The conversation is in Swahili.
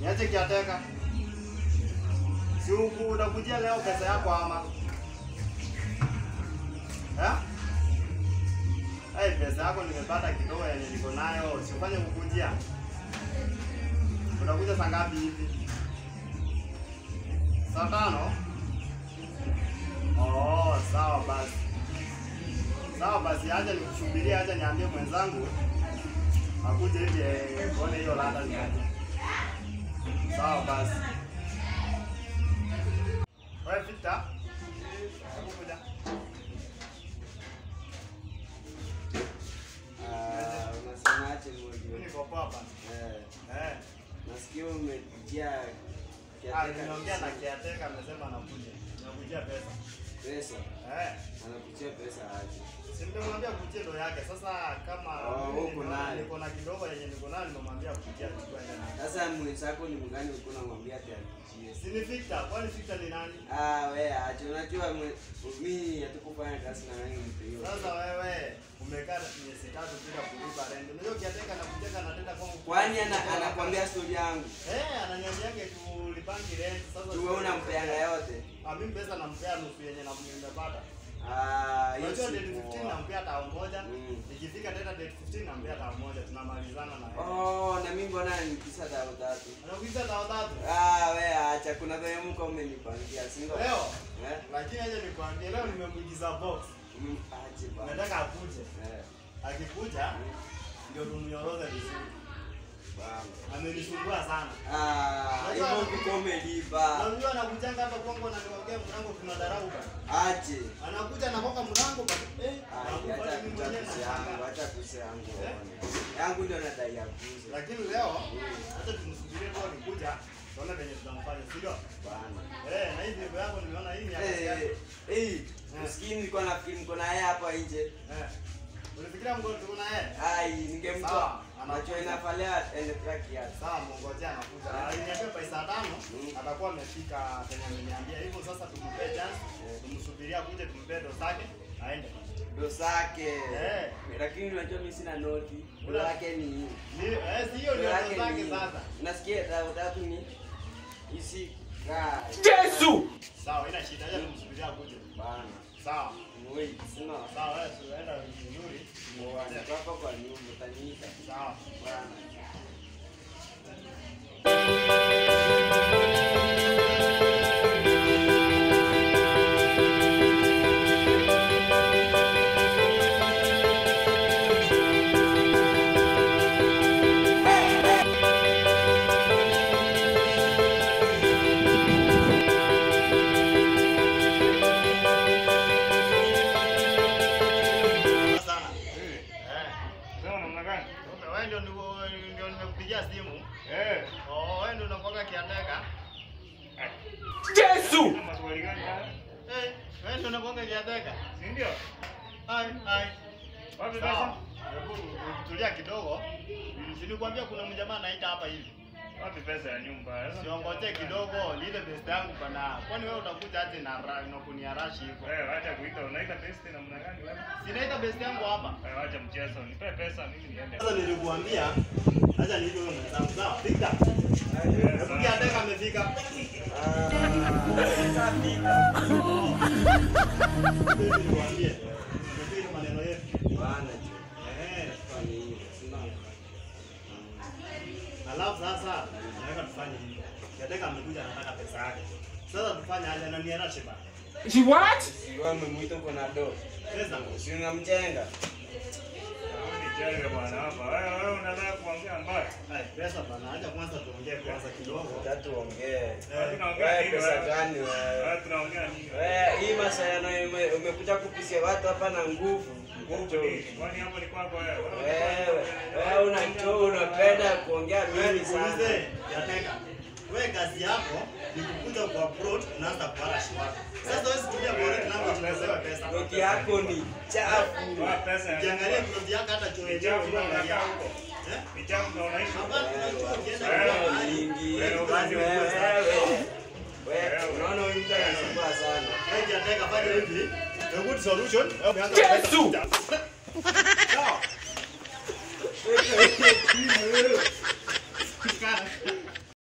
Niache kiateka. Si huku utakujia leo pesa yako ama? Eh? Hey, pesa yako nimepata kidogo yenye niko nayo, usifanye kukujia. Utakuja saa ngapi hivi? Saa tano? Oh, sawa basi. Sawa basi, acha nikusubiria, acha niambie mwenzangu akuje hivi eh, tuone hiyo ladha ni aje. Sawa basi. Wewe Victor, hebu kuja. Ah, unasemaje Mimi Mojo? niko poa bana. Eh, Eh, nasikia umejia ah, kiateka nimeongea na kabisa. kiateka amesema anakuja. Nakujia pesa. pesa, Eh, anakuchia pesa aje? si nimemwambia kujia ndo yake. Sasa kama Oh, mimi huko nimeona nayo. niko na kidogo yenye niko nayo nimemwambia kujia chukua ende nayo. Sasa mwenzako ni mgani ulikuwa unamwambia ati akuchie? Si ni Victor, kwani Victor ni nani? Ah, we acha, unajua mwe- mimi hatukufanya kazi na wewe mtu hiyo. Sasa wewe umekaa miezi tatu bila kulipa rent. Unajua kiateka na kujeka anatenda kwangu. Kwani ana, anakwambia story yangu? Eh, ananiambiaje tulipangi rent. Sasa Tu wewe unampeanga yote? Ah, mimi pesa nampea nusu yenye na nimepata. Ah, hiyo Unajua si date 15 poa. nampea tao moja. Mm. Ikifika tena date 15 nampea tao moja. Tunamalizana na yeye. Oh, na mimi mbona nikisa tao tatu? Anakuita tao tatu. Ah, we acha, kuna vile mko umenipangia, si ndio? Leo Eh? lakini aje nikwambie leo nimemuigiza box. Mm, aje bana. Nataka akuje. Eh, Akikuja ndio tumnyoroze vizuri. bana. Amenisumbua sana. Ah, Unajua- hivyo kuko umelipa. Unajua anakujanga hapa kwangu ananiwekea mlango kuna dharau bana. Aje. Anakuja anakoka mlango bana. Eh, Ah, nakufa acha mimi kucha mwenyewe kuse yangu, nashangaa. acha kuse yangu. Eh? Yangu ndio nadai ya kuze. Lakini leo hata tumsubirie leo nikuja tuone venye tutamfanya, si ndio? Bana. Eh, na hii video yangu nimeona hii ni ya kazi Eh, yako. eh, usikii nilikuwa nafikiri mko na yeye hapa nje. Eh. Ulifikiria mko tuko na yeye? Ai, ningemtoa. Sawa, Macho anakuja. inafalia ende track yake. Sawa, mngojea anakuja. Aliniambia by saa tano Mm. atakuwa amefika penye ameniambia. Hivyo sasa tumpe chance, tumsubiria akuje tumpe ndo zake aende. Ndo sake. Eh. Lakini unajua mimi sina noti. Ndo Una- yake ni hii. Ni eh, si hiyo Ndo ndio yake ndo ni zake hii. sasa. Nasikia tatu tatu ni isi ka. Yesu! Sawa, ina shida. Acha tumsubiria akuje. Bana. Sawa. Wait, sina. Sawa, wewe tunaenda vizuri. Bwana, hapa kwa nyumba utaniita. Sawa. Bwana. Sana. Eh, Eh. sema namna gani? Kumbe wewe ndio ndio ndio nimekupigia simu. Eh, Oh, wewe ndio unakuwa kiateka. Yesu! na maswali gani haya? Eh, wewe ndio unakuwa kiateka. Si ndio? Hai, hai. Wapi Sawa. pesa? Hebu tulia kidogo. Nilikwambia kuna mjamaa anaita hapa hivi. Wapi pesa ya nyumba? Sasa- Siongoje kidogo, lile best yangu bana. Kwani wewe utakuja hata na ra- na kuniarashi hivyo? Wewe acha kuita, unaita testi namna gani wewe? Sinaita best yangu hapa. Wewe acha mchezo. Nipe pesa mimi niende. Sasa nilikuambia acha niite wewe mwenzangu. Sawa, Victor. Hebu kiateka amefika. Nilikwambia. Ndio maneno yetu. Bana. jo. Eh. Kwa nini? Sina. Alafu sasa nataka tufanye hivi. Kiateka amekuja anataka pesa yake. Sasa tufanye aje na niarashe bana. She what? Wewe umemwita uko na do. Pesa. Si unamjenga? Nichenge bwana hapa. Wewe wewe unataka kuongea mbaya? Hai, pesa bana. Acha kwanza tuongee kwanza kidogo. Tatu ongee. Wewe tunaongea Wewe nini pesa wewe? gani wewe? Wewe tunaongea nini? Wewe hii masayano ume- umekuja kupisia watu hapa na nguvu. Nguvu nini? Kwani hapo ni kwako wewe? Wewe wewe unajua unapenda kuongea Wewe mingi sana. nikuulize, Kiateka. Wewe kazi yako ni kukuja kwa abroad unaanza kuarashi watu. Sasa wewe situmia foreign language unapewa pesa. Noti yako ni chafu. Wewe pesa ya Ukiangalia plot yako hata choo yenyewe Nichafu unaangalia unakaa huko. huko. Eh? Nichafu na unaishi huko. Hapa tunajua ukienda Wewe kwa mahali, Mingi. wewe Wewe kazi wewe kubwa sana. wewe unaona huyu mtu anasumbua sana. Wewe Kiateka fanya hivi. A good solution. Yesu!